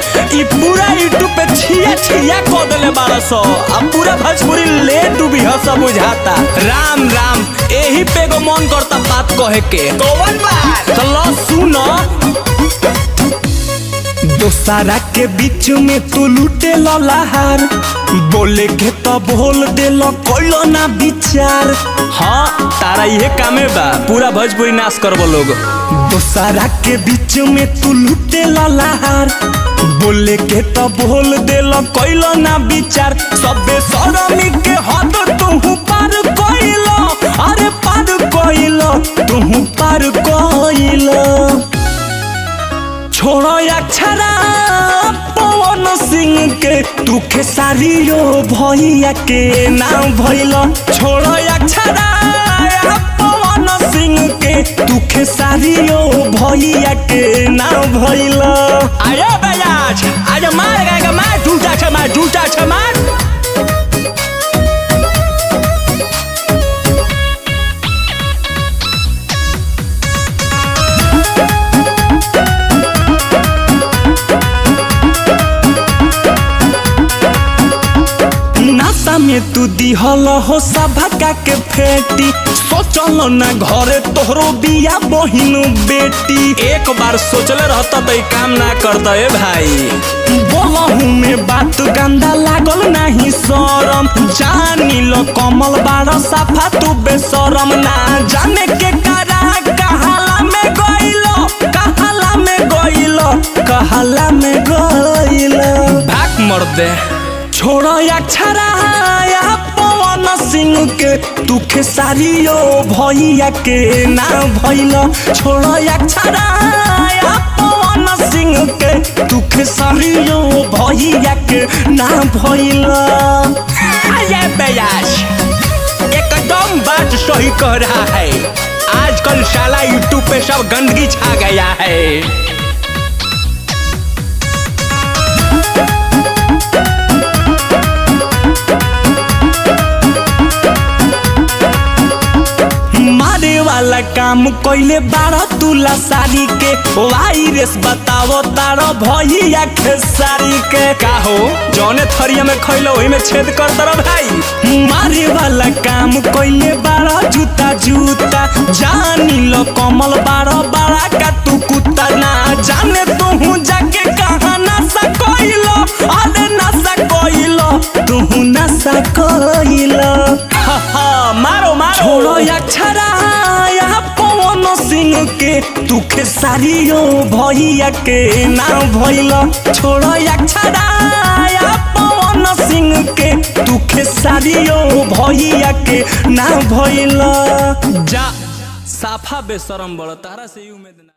ई पूरा यूट्यूब पे छिया छिया को देले बारह सौ अब पूरा भोजपुरी ले डूबी ह सब बुझाता राम राम एही पे एगो मन करता बात कहे के कौन बात तो लो सुनो दोसारा के बीच में तू लूटे लहार बोले के तो बोल दे लो कोइलो ना विचार हाँ तारा ये कामे बा पूरा भोजपुरी नाश करबो लोग दोसारा के बीच में तू लूटे लहार बोले के तो बोल दे लो कोइलो ना विचार सबे सरमी के हद तू पार कोइलो अरे पार कोइलो तू पार कोइलो छोड़ो अक्षरा पवन सिंह के तू खेसारियो भैया के नाम भइल छोड़ो अक्षरा पवन सिंह के तू खेसारियो भैया के नाम भइल आया बयाज आज मार गएगा मार टूटा छ मार टूटा छ मार नासा में तू दिहल हो सभा के फेटी सोचल ना घरे तोहरो बिया बहिनु बेटी एक बार सोचले रहता तो काम ना करता ए भाई बोलहू में बात गंदा लागल नहीं शरम जानी लो कमल बार सफा तू बेशरम ना जाने के करा कहाला में गइलो कहाला में गइलो कहाला में गइलो भाग मर दे छोड़ो अक्षरा पवन सिंह के तू खेसारियो भैया के नाम भइल छोड़ो अक्षरा पवन सिंह के तू खेसारियो भैया के नाम भइल अरे बयास एकदम बात सही कह रहा है आजकल साला यूट्यूब पे सब गंदगी छा गया है मारे वाला काम कइले बारह तुला साड़ी के वायरस बतावो तारो भैया खेसारी के का हो जौने थरिया में खइलो ओही में छेद कर दर भाई मारे वाला काम कइले बारह जूता जूता जानी लो कमल बारह बारह का तू कुत्ता ना जाने तू जाके कहाँ नशा कइलो अरे नशा कइलो तू नशा कइलो हा हा मारो मारो छोड़ो अक्षरा पवन सिंह के तू खेसारियो भैया के नाम भइल छोड़ो अक्षरा पवन सिंह के तू खेसारियो भैया के नाम भइल जा साफा बेशरम बड़ तारा से ही उम्मीद ना